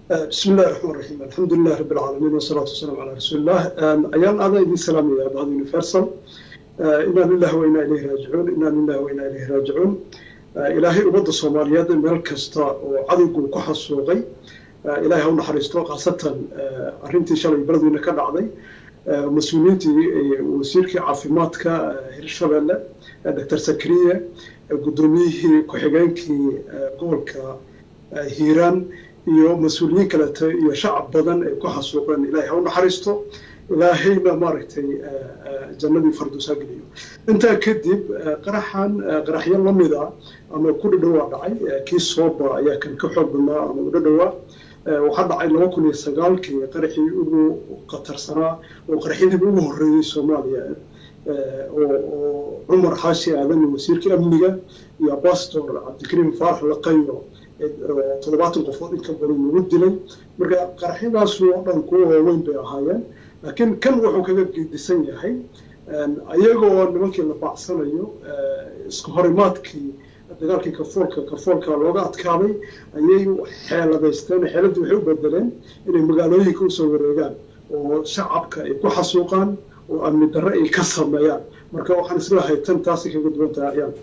بسم الله الرحمن الرحيم الحمد لله رب العالمين والصلاة والسلام على رسول الله أيام هذا يدي سلام يا بعض يونيفرسال إنا لله وإنا إليه راجعون إنا لله وإنا إليه راجعون إلهي أمد الصوماليات مال كستا وعدوكم كحصوغي إلهي هون حريستو خاصة أرنتي شالي بلدونا كان عضي مسؤولينتي وسيركي عافيماتك هيرشابيلا دكتور سكرية قدوميه كحيغانكي قولك هيران iyo mas-uuliyiin kalete iyo shacab badan ay ku xasuuqeen ilaahay ha u naxariisto ilaahayna maaragtay jannadii farduusaa geliyo intaa kadib qaraxan qaraxyo lamida ama ku dhadhowaa dhacay kii sooba ayaa kan ka xoog badnaa ama u dhadhowaa waxaa dhacay laba kun iyo sagaalkii qaraxii ugu qatarsanaa oo qaraxyadiiba ugu horreeyey soomaaliya oo cumar xaashi aadan wasiirkii amniga iyo bastor cabdikariim faarax laqayo toddobaatan qofood in ka badan lagu dilay marka qaraxyadaas oo dhan kuwa waaweyn bay ahaayeen laakiin kan wuxuu kaga gedisan yahay ayagoo nimankii la baacsanayo isku horimaadkii dagaalkii kafoolka kafoolka looga adkaaday ayay xeeladaysteen xeeladii waxay u bedeleen inay magaalooyinka usoo wareegaan oo shacabka ay ku xasuuqaan oo amni darre ay ka sameeyaan marka waxaan isleeyahay tan taasi kaga duwan tahay ayaan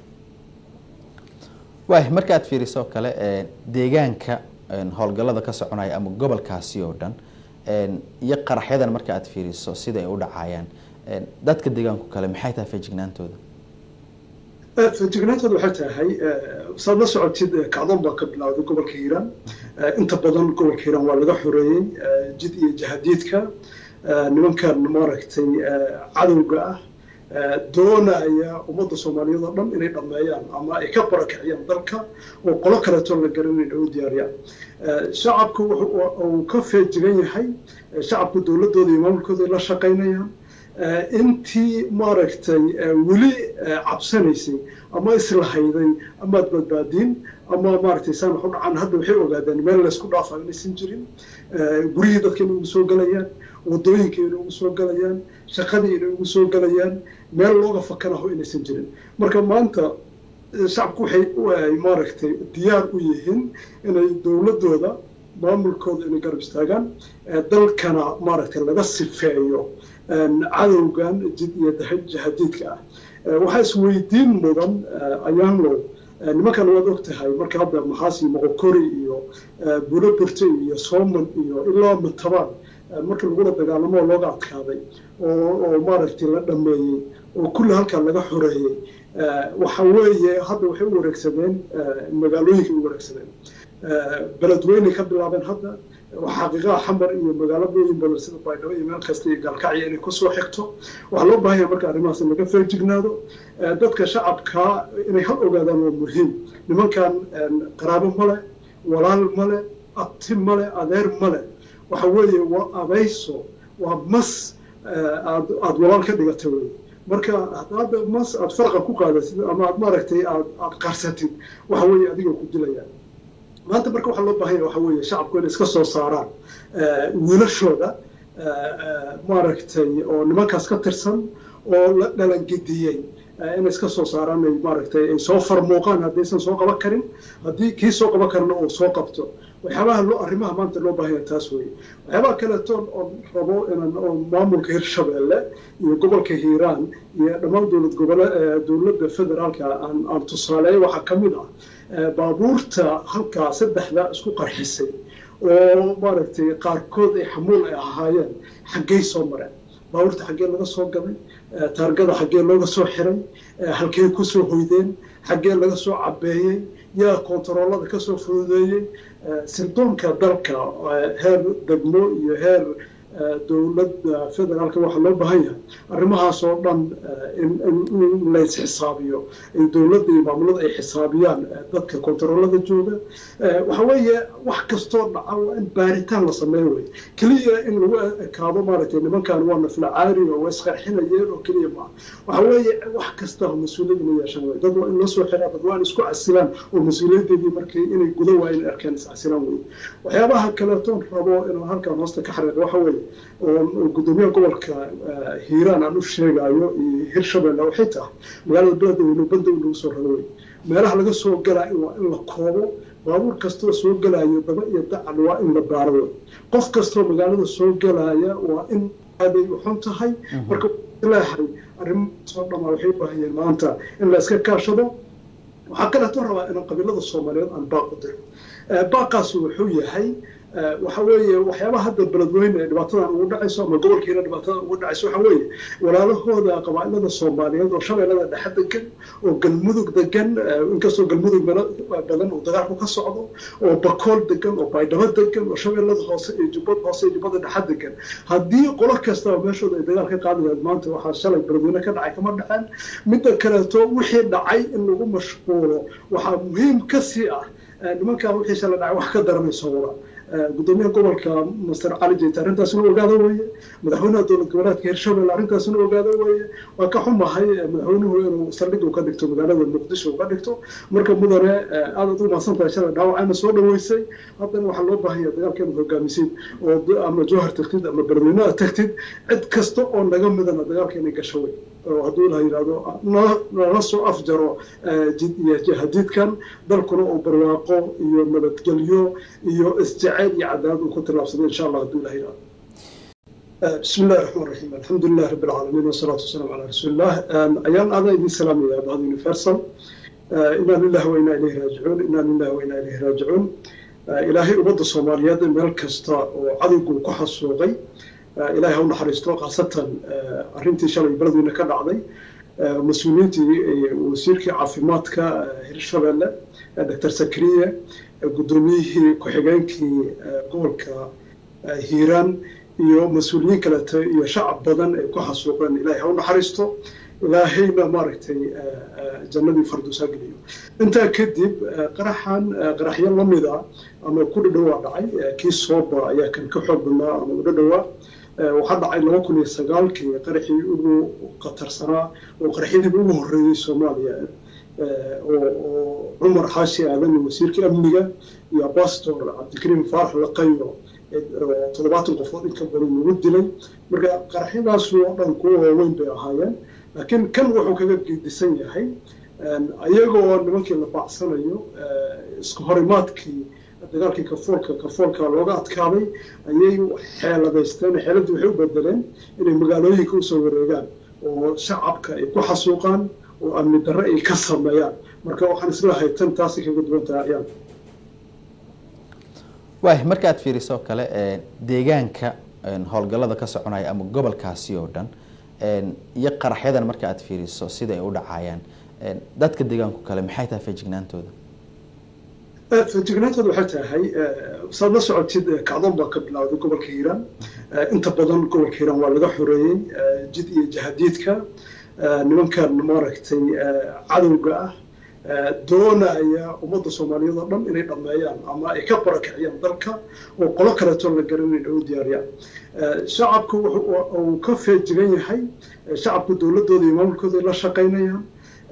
waay marka aad fiiriso kale deegaanka howlgallada ka soconaya ama gobolkaasi oo dhan iyo qaraxyadan marka aad fiiriso sida ay u dhacayaan dadka deegaanku kale maxay tahay feejignaantooda feejignaantooda waxay tahay saad la socotid kacdoon baa ka bilowday gobolka hiiraan inta badan gobolka hiiraan waa laga xoreeyey jid iyo jahadiidka nimankan maaragtay cadowga ah doonaya ummadda soomaaliyeed oo dhan inay dhammeeyaan ama ay ka barakiciyaan dalka oo qolo kaleeto la garanayn ay u diyaariyaan shacabku uu ka feejigan yahay shacabku dowladooda iyo maamulkooda ay la shaqaynayaan intii maaragtay weli cabsanaysay ama islahayday amaad badbaadiin ama maaragtay saan wax u dhacaan hadda waxay ogaadeen meel laysku dhaafayo inaysan jirin guryihii dadka inay ugu soo galayaan wadooyinka inay ugu soo galayaan shaqadii inay ugu soo galayaan meel looga fakanaho inaysan jirin marka maanta shacabku waxay maaragtay diyaar u yihiin inay dowladooda maamulkooda inay garab istaagaan dalkana maaragtay laga sifeeyo cadowgan jid iyo jahadiidka ah waxaa isweydiin mudan ayaanlow nimankan waad og tahay marka hadda maxaasi moqokori iyo bulo burte iyo sooman iyo ilaa matabaan markii lagula dagaalamo oo looga adkaaday oo maaragtay la dhameeyey oo kulli halkaa laga xoreeyey waxa weeye hadda waxay u wareegsadeen magaalooyinkay u wareegsadeen beledweynay ka bilaabeen hadda xaqiiqaha xamar iyo magaaladooyin badan sida baydhabo iyo meel kasta iyo gaalkacya inay kusoo xigto waxaa loo baahan yahay marka arrimahaas in laga feejignaado dadka shacabka inay hal ogaadaan waa muhiim nimankan qaraabo male walaal male abti male adeer male waxa weeye waa abayso waa mas aad aada walaal ka dhigata wey marka haddaad mas aada farqa ku qaadatid ama aad maaragtay aad aada qarsatid waxa weeye adiga ku dilayaan maanta marka waxaa loo baahan yahay waxa weeye shacabku inay iska soo saaraan wiilashooda maaragtay oo nimankaas ka tirsan oo la dhalangediyey inay iska soo saaraan ay maaragtay ay soo farmuuqaan haddaysan soo qaban karin haddii kii soo qaban karna uu soo qabto waxyaabaha loo arrimaha maanta loo baahan yahay taas weeye waxyaabaha kaleeto oon rabo inaan oo maamulka hirshabeelle iyo gobolka hiiraan iyo dhammaan dowlad gobole dowladda federaalka aan aan tusaaleeyo waxaa ka mid ah baabuurta halkaa saddexda isku qarxisay oo maaragtay qaarkood ay xamuul ay ahaayeen xaggey soo mareen baabuurta xaggee laga soo gaday taargada xaggee looga soo xiray halkey kusoo hoydeen xaggee laga soo cabeeyey yaa kontaroolada kasoo fududeeyey sirdoonka dalka heer degmo iyo heer dowladda federaalka waxaa loo baahan yahay arrimahaas oo dhan in lays xisaabiyo dowladda iyo maamulada ay xisaabiyaan dadka kontaroolada jooga waxa weeye wax kastoo dhaca waa in baaritaan la sameeyo wey keliya in lagu ekaado maaragtay nimankan waa nafla caari oo waa isqarxinayeen oo keliya maaha waxa weeye wax kasta mas-uuliyad inay yeeshaan wey dad waa in loo soo xiraa dad waa in isku casilaan oo mas-uuliyadeedii markii inay guda waa inay arkaan iscasilaan wey waxyaabaha kaleetoon rabo inaan halkan hoosta ka xariiqo waxa weeye oo gudoomiyaha gobolka hiiraan aan u sheegayo iyo hirshabelle waxay tahay magaalada beledweyne banda in lagu soo rado wey meelaha laga soo galaa waa in la koobo baabuur kastoo soo gelayo daba iyo dacal waa in la baaro wey qof kastoo magaalada soo gelaya waa in aaday u xun tahay marka leehay arrimahaasoo dhan waxay u baahan yihiin maanta in la iska kaashado waxaa kaleeto rabaa inaan qabiilada soomaaliyeed aan baaq u diro baaqaasi wuxuu yahay waxa weeye waxyaabaha hadda beledweyne ee dhibaatadan ugu dhacayso ama gobolkiina dhibaatada ugu dhacayso waxa weeye walaalahooda qabaa'ilada soomaaliyeed oo shabeellada dhexe degan oo galmudug degan inkastoo galmudug badan uu dagaalku ka socdo oo bakool degan oo baydhabo degan oo shabeellada hoose iyo jubbad hoose iyo jubbada dhexe degan haddii qolo kastaba meeshooda ay dagaal ka qaadi lahayd maanta waxaa shalay beledweyne ka dhacay kama dhaceen midda kaleeto wixii dhacay in lagu mashquulo waxaa muhiim ka sii ah nimankaa wixii shalay dhacay wax ka daranayso wada gudoomiyaha gobolka master cali jeyte arrintaasina ogaada weeye madaxweynaha dowlad goboleedka hirshabelle arrintaasina ogaada weeye waa ka xumahay madaxweynuhu inuu saldhig ka dhigto magaalada muqdisho uga dhigto marka mudane aadaad u mahadsantahay shalay dhaawacayna soo dhaweysay haddana waxaa loo baahanya dagaalka inaad hogaamisid oo ama jowhar tagtid ama beledweynaha tagtid cid kasta oo naga midana dagaalka inay gasho wey oo hadduu ilaha yidhahdo nala soo afjaro jihadiidkan dalkuna uu barwaaqo iyo nabadgelyo iyo isjeceyl iyo cadaalad uu ku tillaabsado insha allah hadduu ilaha yidhahdo بسم الله الرحمن الرحيم الحمد لله رب العالمين والصلاة والسلام على رسول الله أيام هذا إذن سلام يا بعض يونيفرسال إنا لله وإنا إليه راجعون إنا لله وإنا إليه راجعون إلهي أبد الصوماليات ميل كستا وعدو كحصوغي ilaahay ha u naxariisto khaasatan arrintii shalay beledweyne ka dhacday mas-uuliyiintii wasiirkii caafimaadka hirshabelle doctor sakriye guddoomiyihii ku-xigeenkii gobolka hiiraan iyo mas-uuliyiin kaleeto iyo shacab badan ay ku xasuuqeen ilaahay ha u naxariisto ilaahayna maaragtay jannadii farduusaa geliyo intaa kadib qaraxan qaraxyo lamid a ama ku dhadhowaa dhacay kii sooba ayaa kan ka xoog badnaa ama u dhadhowaa waxaa dhacay laba kun iyo sagaalkii qaraxii ugu khatarsanaa oo qaraxyadiiba ugu horreeyey soomaaliya oo cumar xaashi aadan wasiirkii amniga iyo abastor cabdikariim faarax laqayo toddobaatan qofood inka badan lagu dilay marka qaraxyadaas oo dhan kuwa waaweyn bay ahaayeen laakiin kan wuxuu kaga gedisan yahay ayagoo nimankii la baacsanayo isku horimaadkii dagaalkii kafoolka kafoolka looga adkaaday ayay xeeladaysteen xeeladii waxay u bedeleen inay magaalooyinka usoo wareegaan oo shacabka ay ku xasuuqaan oo amni darre ay ka sameeyaan marka waxaan islahay tan taasi kaga duwan tahay ayaan waay marka aad fiiriso kale deegaanka howlgallada ka soconaya ama gobolkaasi oo dhan iyo qaraxyadan marka aad fiiriso sida ay u dhacayaan dadka deegaanku kale maxay tahay feejignaantooda feejignaantooda waxay tahay saad la socotid kacdoon baa ka bilowday gobolka hiiraan inta badan gobolka hiiraan waa laga xoreeyey jid iyo jahadiidka nimankan maaragtay cadowga ah doonaya ummadda soomaaliyeed oo dhan inay dhammeeyaan ama ay ka barakiciyaan dalka oo qolo kaleeto la garan inay u diyaariyaan shacabku uu ka feejigan yahay shacabku dowladooda iyo maamulkooda ay la shaqaynayaan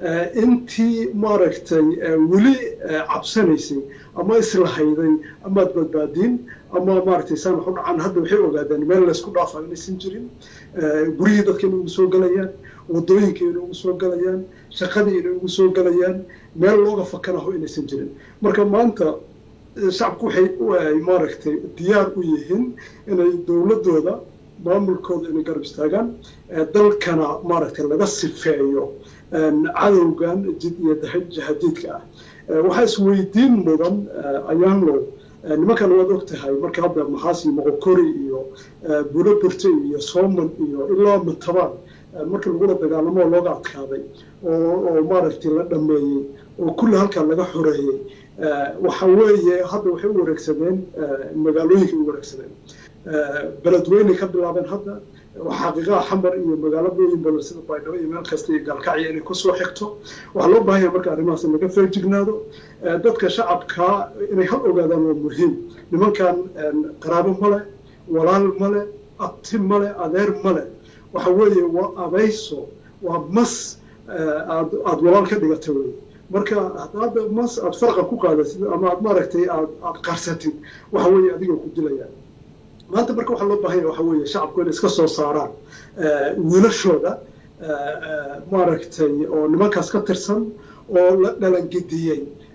intii maaragtay weli cabsanaysay ama islahayday amaad badbaadiin ama maaragtay saan wax u dhacaan hadda waxay ogaadeen meel laysku dhaafa inaysan jirin guryihii dadka inay ugu soo galayaan wadooyinka inay ugu soo galayaan shaqadii inay ugu soo galayaan meel looga fakanaho inaysan jirin marka maanta shacabku waxay maaragtay diyaar u yihiin inay dowladooda maamulkooda inay garab istaagaan dalkana maaragtay laga sifeeyo cadowgan jid iyo jahadiidka ah waxaa isweydiin mudan ayaanlow nimankan waad og tahay marka hadda maxaasi moqokori iyo bulo burte iyo sooman iyo ilaa matabaan marka lagula dagaalamo oo looga adkaaday oo maaragtay la dhameeyey oo kulli halkaa laga xoreeyey waxa weeye hadda waxay u wareegsadeen magaalooyinkay u wareegsadeen beledweyney ka bilaabeen hadda xaqiiqaha xamar iyo magaalooyin badan sida baydhabo iyo meel kasta iyo gaalkacyo inay kusoo xigto waxaa loo baahan yahay marka arrimahaas in laga feejignaado dadka shacabka inay hal ogaadaan waa muhiim nimankan qaraabo male walaal male abti male adeer male waxa weeye waa abayso waa mas aad aada walaal ka dhigata wey marka haddaad mas aada farqa ku qaadatid ama aad maaragtay aad aada qarsatid waxa weeye adiga ku dilayaan maanta marka waxaa loo baahanya waxa weeye shacabku inay iska soo saaraan wiilashooda maaragtay oo nimankaas ka tirsan oo la dhalangediyey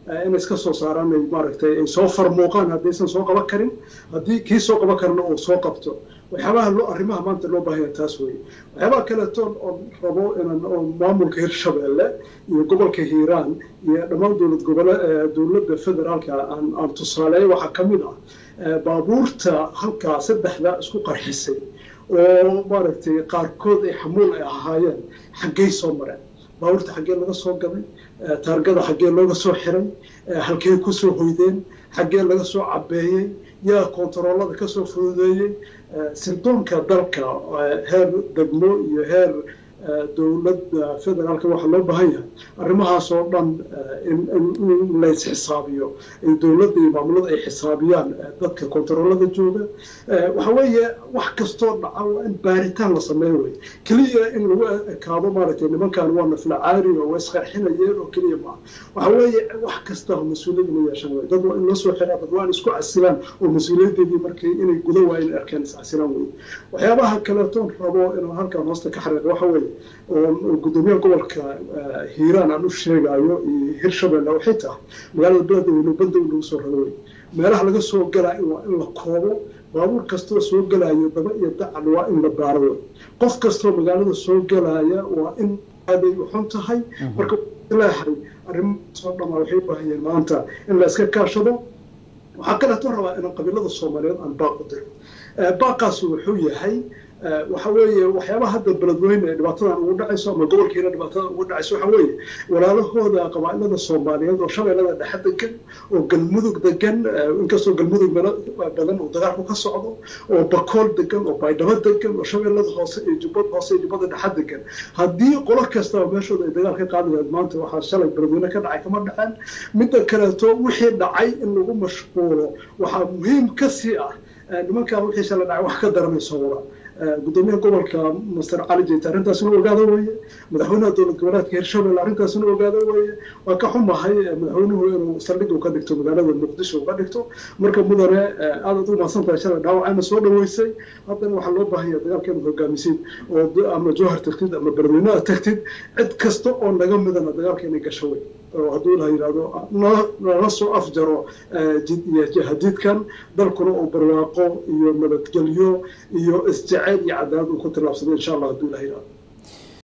inay iska soo saaraan ay maaragtay ay soo farmuuqaan haddaysan soo qaban karin haddii kii soo qaban karna uu soo qabto waxyaabaha loo arrimaha maanta loo baahanya taas weeye waxyaabaha kaleetoon oon rabo inaan oo maamulka hirshabeelle iyo gobolka hiiraan iyo dhammaan dowlad gobole dowladda federaalka aan aan tusaaleeyo waxaa ka mid ah baabuurta halkaa saddexda isku qarxisay oo maaragtay qaarkood ay xamuul ay ahaayeen xaggey soo mareen baabuurta xaggee laga soo gaday taargada xaggee looga soo xiray halkee kusoo hoydeen xaggee laga soo cabeeyey yaa kontaroolada kasoo fududeeyey sirdoonka dalka heer degmo iyo heer dowladda federaalka waxaa loo baahan yahay arrimahaas oo dhan in lays xisaabiyo dowladda iyo maamulada ay xisaabiyaan dadka kontaroolada jooga waxa weeye wax kastoo dhaca waa in baaritaan la sameeyo wey keliya in lagu ekaado maaragtay nimankan waa naflacaari oo waa isqarxinayeen oo keliya maaha waxa weeye wax kasta mas-uuliyad ina yeeshaan wey dad waa in loo soo xiraa dad waa in isku casilaan oo mas-uuliyadeedii markii inay guda waa in arkeen iscasilaan wey waxyaabaha kaleetoon rabo inaan halkan hoosta ka xariiqo waxa weeye oo gudoomiyaha gobolka hiiraan aan u sheegayo iyo hirshabelle waxay tahay magaalada beledweyne banda in lagu soo rado wey meelaha laga soo galaayo waa in la koobo baabuur kastoo soo galayo daba iyo dacal waa in la baaro wey qof kastoo magaalada soo galaya waa in aaday u xun tahay marka leehay arrimahaasoo dhamaa waxay u baahayeen maanta in la iska kaashado waxaa kaleeto rabaa inaan qabiilada soomaaliyeed aan baaq u diro baaqaas wuxuu yahay waxa weeye waxyaabaha hadda beledweyne ee dhibaatadan ugu dhacayso ama gobolkiina dhibaatada ugu dhacayso waxa weeye walaalahooda qabaa'ilada soomaaliyeed oo shabeellada dhexe degan oo galmudug degan inkastoo galmudug meelo badan uu dagaalku ka socdo oo bakool degan oo baydhabo degan oo shabeellada hoose iyo jubbad hoose iyo jubbada dhexe degan haddii qolo kastaba meeshooda ay dagaal ka qaadi lahayd maanta waxaa shalay beledweyne ka dhacay kama dhaceen midda kaleeto wixii dhacay in lagu mashquulo waxaa muhiim ka sii ah nimankaa wixii shalay dhacay wax ka daranayso wada gudoomiyaha gobolka master cali jeyte arrintaasina ogaada weeye madaxweynaha dowlad goboleedka hirshabelle arrintaasina ogaada weeye waa ka xumahay madaxweynuhu inuu saldhig u ka dhigto magaalada muqdisho uga dhigto marka mudane aadaad u mahadsan tahay shalay dhaawacayna soo dhaweysay haddana waxaa loo baahanya dagaalka inaad hogaamisid oo ama jowhar tagtid ama beledweynaha tagtid cid kasta oo naga midana dagaalka inay gasho wey oo hadduu la yidhaahdo nala soo afjaro jihadiidkan dalkuna uu barwaaqo iyo nabadgelyo iyo isjeceyl iyo cadaalad uu ku tillaabsado insha allah hadduu la yidhahdo